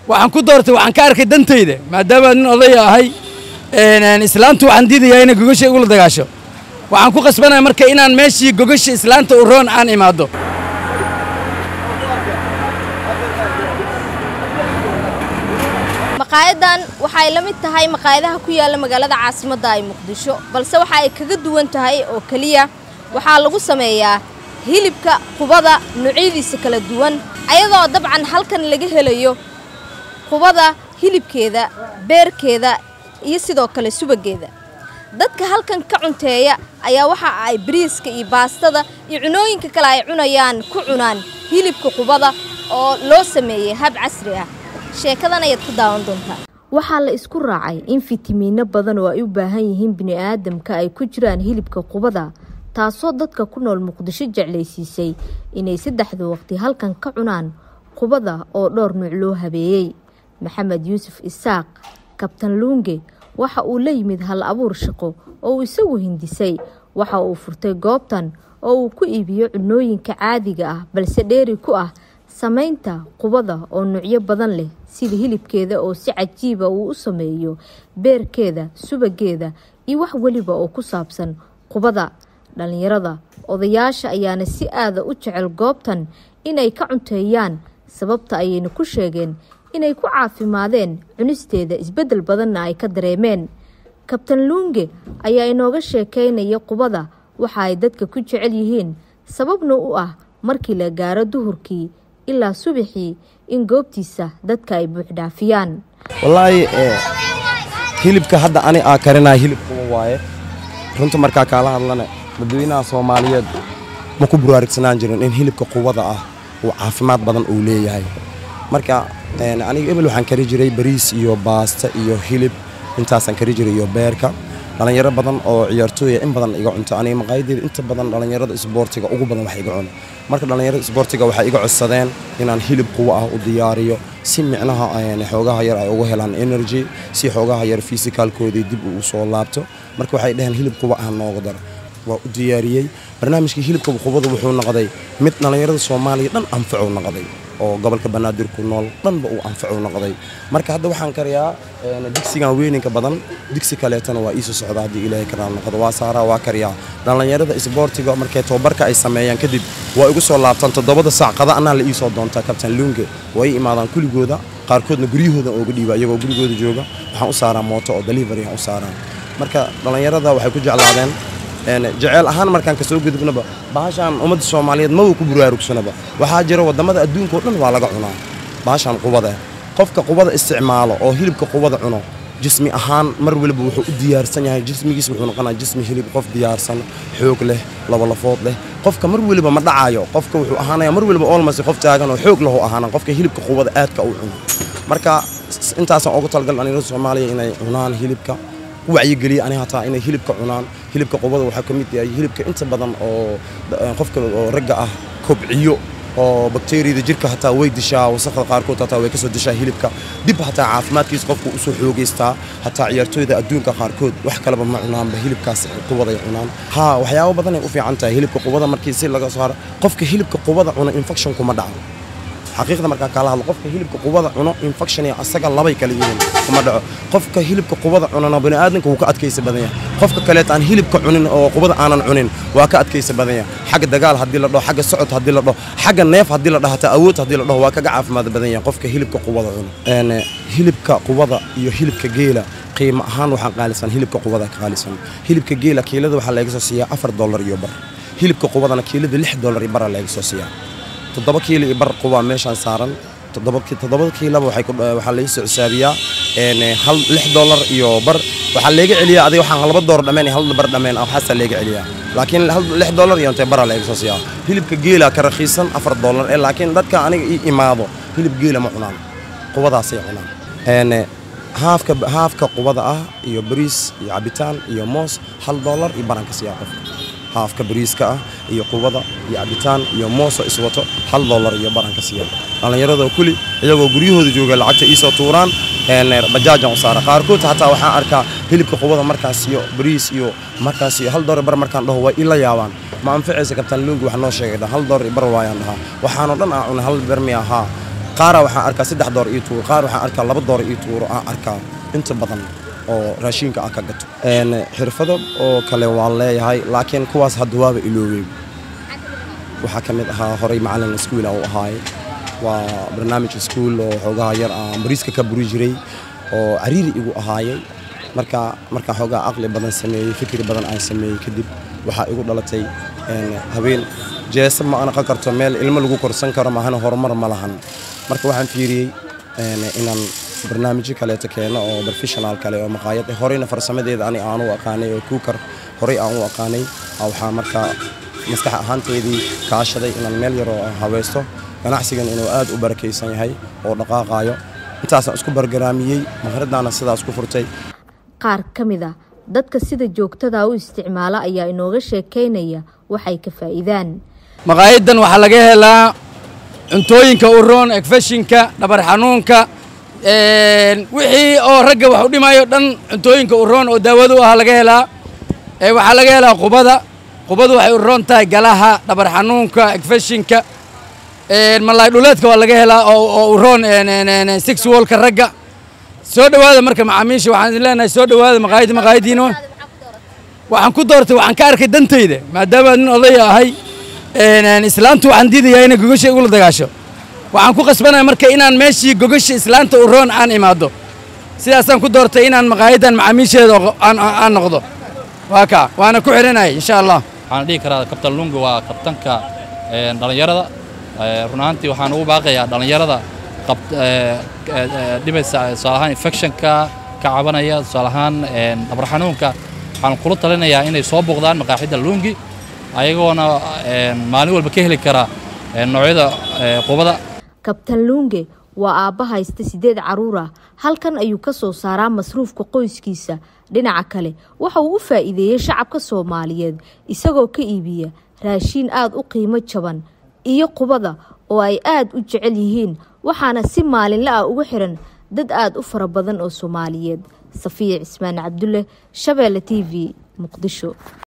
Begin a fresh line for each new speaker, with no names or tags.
waxaan ku doortay waxaan ka arkay dantayda maadaama nin odaya ahay islaantu waxaan diidayaa inay gogasha igula dagaasho waxaan ku qasbanaya marka inaan meeshii gogasha islaanta u roon aan imaado
maqaayadan waxay la mid tahay maqaayadaha ku yaalla magaalada caasimadda ay muqdisho balse waxa ay kaga duwan tahay oo keliya waxaa lagu sameeyaa hilibka qubada noocyadiisa kala duwan ayadoo dabcan halkan laga helayo qubada hilibkeeda beerkeeda iyo sidoo kale subageeda dadka halkan ka cunteeya ayaa waxa ay bariiska iyo baastada iyo cunooyinka kale ay cunayaan ku cunaan hilibka qubada oo loo sameeyey hab casri ah sheekadan ayaad ku daawan doontaa waxaa la isku raacay in fitamiino badan oo ay u baahan yihiin bini'aadamka ay ku jiraan hilibka qubada taasoo dadka ku nool muqdisho jeclaysiisay inay saddexda waqti halkan ka cunaan qubada oo dhowr nuuc loo habeeyey maxamed yuusuf isaaq kabtan luunge waxa uu la yimid hal abuur shaqo oo uu isagu hindisay waxa uu furtay goobtan oo uu ku iibiyo cunooyinka caadiga ah balse dheeri ku ah samaynta qubada oo nuucyo badan leh sida hilibkeeda oo si cajiiba uu u sameeyo beerkeeda subageeda iyo wax weliba oo ku saabsan qubada dhallinyarada odayaasha ayaana si aada u jecel goobtan inay ka cunteeyaan sababta ayayna ku sheegeen inay ku caafimaadeen cunisteeda isbeddel badanna ay ka dareemeen kabtan luunge ayaa inooga sheekaynaya qubada waxa ay dadka ku jecel yihiin sababna u ah markii la gaaro duhurkii ilaa subaxii in goobtiisa dadka ay buuxdhaafiyaan
wallaahi hilibka hadda ani aa karinaya hilib quba waaye runta markaa kaala hadlana dadweynaha soomaaliyeed ma ku buraarigsanaan jirin in hilibka qubada ah uu caafimaad badan uu leeyahay marka aniga ebel waxaan kari jiray bariis iyo baasta iyo hilib intaasaan kari jiray iyo beerka dhallinyaro badan oo ciyaartooya in badan iga cunto aniga maqaayadeeda inta badan dhallinyarada isboortiga ugu badan wax iga cuno marka dhallinyarada isboortiga waxay iga codsadeen inaan hilib quwa ah u diyaariyo si micnaha xoogaha yar ay ugu helaan energy si xoogaha yar fisikaalkoodii dib uu soo laabto marka waxay dhaheen hilib quwa ah nooga daro waa u diyaariyey barnaamijkii hilibka qubada wuxuu noqday mid dhallinyarada soomaaliya dhan anfacu noqday oo gobolka banaadir ku nool dhanba uu anfacu noqday marka hadda waxaan kariyaa digsigan weyninka badan digsi kaleetana waa iisoo socda haddii ilaahay karaal noqdo waa saaraa waa kariyaa dhallinyarada isboortiga markay tababarka ay sameeyaan kadib waa igu soo laabtaan toddobada saac qada anaa la iisoo doontaa kabtan luunge waa ii imaadaan kuligooda qaarkoodna guryahooda ooga dhiiba iyagoo gurigooda jooga waxaan u saaraa mooto oo delivery aan u saaraa marka dhallinyarada waxay ku jeclaadeen jeceel ahaan markaan ka soo gudubnaba bahashaan ummadda soomaaliyeed maba ku buraarugsanaba waxaa jira waddamada adduunkao dhan waa laga cunaa bahashaan qubada qofka qubada isticmaalo oo hilibka qubada cuno jismi ahaan mar waliba wuxuu u diyaarsan yahay jismigiis wuxuu noqonaa jismi hilib qof diyaarsan xoog leh labalafood leh qofka mar waliba ma dhacaayo qofka wuxuu ahaanaya mar waliba olmasi qof taagan oo xoog lahu ahaana qofka hilibka qubada aadka u cuno marka intaasaan ugu talagal dhallinyarada soomaaliya inay cunaan hilibka wacyigeliya ani hataa inay hilibka cunaan hilibka qubada waxaa ka mid yahay hilibka inta badan oo qofka oo ragga ah kobciyo oo bakteeriyada jirka hataa way dishaa wasaqda qaarkood hataa way kasoo dishaa hilibka dib hataa caafimaadkiisa qofku usoo xoogeystaa hataa ciyaartooyda adduunka qaarkood wax kaleba ma cunaanba hilibkaas qubaday cunaan haa waxyaabo badanay u fiican tahay hilibka qubada markii si laga saaro qofka hilibka qubada cuno infection kuma dhaco xaqiiqda markaa kaala hadlo qofka hilibka qubada cuno infection iyo asaga labay kala yihiin kuma dhaco qofka hilibka qubada cunana bani'aadamka wuu ka adkaysa badan yahay qofka kaleeta aan hilibka cunin oo qubada aanan cunin waa ka adkaysa badan yahay xagga dagaal haddii la dhaho xagga socod haddii la dhaho xagga neef haddii la dhaho hataa awood haddii la dhaho waa kaga caafimaad badan yahay qofka hilibka qubada cuno hilibka qubada iyo hilibka geela qiimo ahaan waxaa qaalisan hilibka qubada ka qaalisan hilibka geela kiilada waxaa laga soo siiyaa afar dollar iyo bar hilibka qubadana kiilada lix dollar iyo bara laga soo siiyaa toddoba kiilo iyo bar qubaa meeshaan saaran toddobada kiilaba waxaa laga soo xisaabiyaa hal lix dollar iyo bar waxaa leega celiyaa adiga waxaan laba door dhameen iyo hal bar dhameen waxaasaa leega celiyaa laakiin lix dollar iyo intee bara laga soo siiyaa hilibka geela ka raqiisan afar dollar ee laakiin dadka aniga ii imaado hilib geela ma cunaan qubadaasay cunaan haafka haafka qubada ah iyo bariis iyo cabitaan iyo moos hal dollar iyo baran ka siiyaa qofka haafka bariiska ah iyo qubada iyo cabitaan iyo mooso iswato hal dollar iyo baran ka siiya dhallinyarada kuli iyagoo guryahooda jooga lacagta iisoo tuuraan bajaajan u saara qaarkood hataa waxaan arkaa hilibka qubada markaas iyo bariis iyo markaas iyo hal dollar bar markaan dhaho waa ila yaabaan ma anficaysa kabtaan luungi wax noo sheegay hal dollar bar waayaan dhahaa waxaanoo dhan aa cunay hal bar mi ahaa qaara waxaan arkaa saddex door ii tuuro qaar waxaan arkaa laba door ii tuuro aan arkaa inta badan oo raashinka aan ka gato xirfado oo kale waan leeyahay laakiin kuwaas hadda waaba iloobey waxaa ka mid ahaa horay macalin iskuula u ahaay waa barnaamij iskuul oo xoogaha yar aan bariiska ka buri jiray oo cariiri igu ahaayay marka markaan xoogaa aqli badan sameeyey fikri badan aan sameeyey kadib waxaa igu dhalatay habeen jeesa ma anaqan karto meel ilmo lagu korsan karo maahana horumar ma lahan marka waxaan fiiriyey inaan barnaamijyo kaleeto keeno oo professional kale oo maqaayad horeyna farsamadeeda ani aan u aqaanay oo kuukar horey aan u aqaanay waxaa markaa maskax ahaanteedii kaashaday inaan meel yaroo haweysto ganacsigan inuu aad u barakaysan yahay oo dhaqaaqaayo intaasaan isku bargaraamiyey maharadaana sidaas ku furtay
qaar ka mid a dadka sida joogtada u isticmaala ayaa inooga sheekaynaya waxay ka faa'iidaan
maqaayadan waxaa laga helaa cuntooyinka uroon egfashinka dhabar xanuunka wixii oo ragga wax u dhimayo dhan cuntooyinka uroon oo daawado u ah laga helaa waxaa laga helaa qubada qubadu waxay uroon tahay galaha dhabar xanuunka egfashinka malaay dhuleedka waa laga helaa oo uroon sexualka ragga soo dhowaada marka macaamiisha waxaan idin leenahay soo dhowaada maqaayadda maqaayadiino waxaan ku doortay waxaan ka arkay dantayda maadaama nin odaya ahay islaantu waxaan diidayaa inay gogasha igula dagaasho waxaan ku qasbanaya marka inaan meeshii gogasha islaanta uroon aan imaado sidaasaan ku doortay inaan maqaayaddan macaamiisheeda aan noqdo waa kaa waana ku xihanaya insha allah
waxaan dhihi karaa kabtan lunga waa kabtanka dhallinyarada run ahaantii waxaan ugu baaqayaa dhallinyarada dhibaysa tusaale ahaan infectionka ka cabanaya tusaale ahaan dhabar xanuunka waxaan kula talinayaa inay soo booqdaan maqaaxidda lungi ayagoona maalin walba ka heli kara noocyada qubada
kabtan luunge waa aabba haysta siddeed carruur ah halkan ayuu ka soo saaraa masruufka qoyskiisa dhinaca kale waxa uu u faa'iideeyey shacabka soomaaliyeed isagoo ka iibiya raashiin aada u qiimo jaban iyo qubada oo ay aada u jecel yihiin waxaana si maalinla ah ugu xiran dad aada u fara badan oo soomaaliyeed safiya cismaan cabdulle shabeelle t v muqdisho